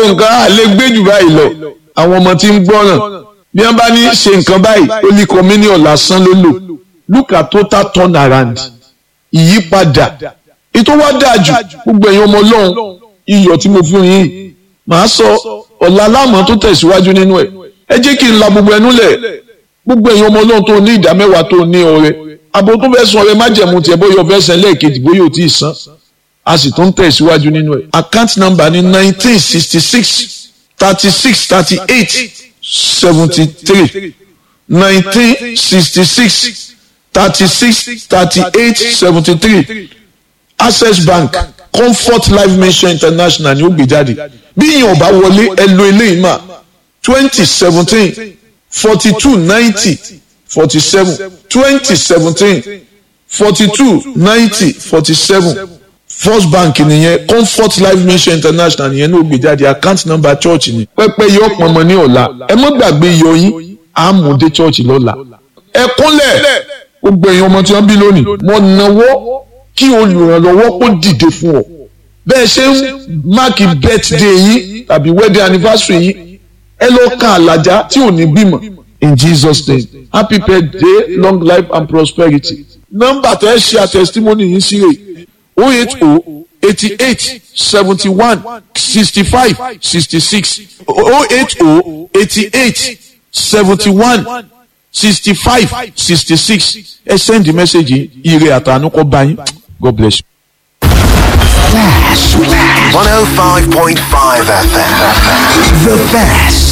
wo nǹkan á lè gbé jù báyìí lọ àwọn ọmọ tí ń gbọ́ràn bí wọ́n bá ní ṣe nǹkan báyìí ó ní communion lásán ló lò look at total turn around ìyípadà ètò wa dáa jù gbogbo ẹ̀yin ọmọ ọlọ́run iyọ̀ tí mo fún yín màá sọ ọ̀la láàmú tó tẹ̀síwájú nínú ẹ̀ ẹ jẹ́ kí n la gbogbo ẹnu lẹ̀ gbogbo ẹ̀yin ọmọ ọlọ́run tó ní ìdá mẹ́wàá tó ní ọrẹ abo tó fẹ́ san ọrẹ májẹ̀mú tiẹ̀ bóyá ọfẹ́ san lẹ́ẹ̀kejì bóyá ò tí ì san a sì tún tẹ̀síwájú nínú ẹ̀ account number ní nineteen sixty six thirty six thirty eight seventy three nineteen sixty six thirty six thirty eight seventy three access bank comfort life mission international ni ó gbé jáde bí yìnyín ọba wọlé ẹ lo eléyìí mà twenty seventeen forty two ninety forty seven twenty seventeen forty two ninety forty seven first bank nìyẹn comfort life mission international nìyẹn ní ó gbé jáde account number church ni pẹpẹ yọ pọnmọ ní ọ̀la ẹ má gbàgbé iyọ̀ yín àmúdé church lọ́la ẹ kúnlẹ̀ gbogbo èèyàn ọmọ tí wọ́n bí lónìí mo náwó kí olùrànlọ́wọ́ kó dìde fún ọ bẹ́ẹ̀ ṣe ń máàkì birthday yín tàbí wedding anniversary yín ẹ lọ ka àlàjá tí ò ní bímọ in Jesus name happy birthday long life and prosperity nọ́mbà tẹ ẹ ṣe àtẹsítímọ́nì yín sí rè o eight o eighty eight seventy one sixty five sixty six o eight o eighty eight seventy one sixty five sixty six ẹ send the message ire àtànú kọ bá yín God bless you. Flash. 105.5 FM. The best.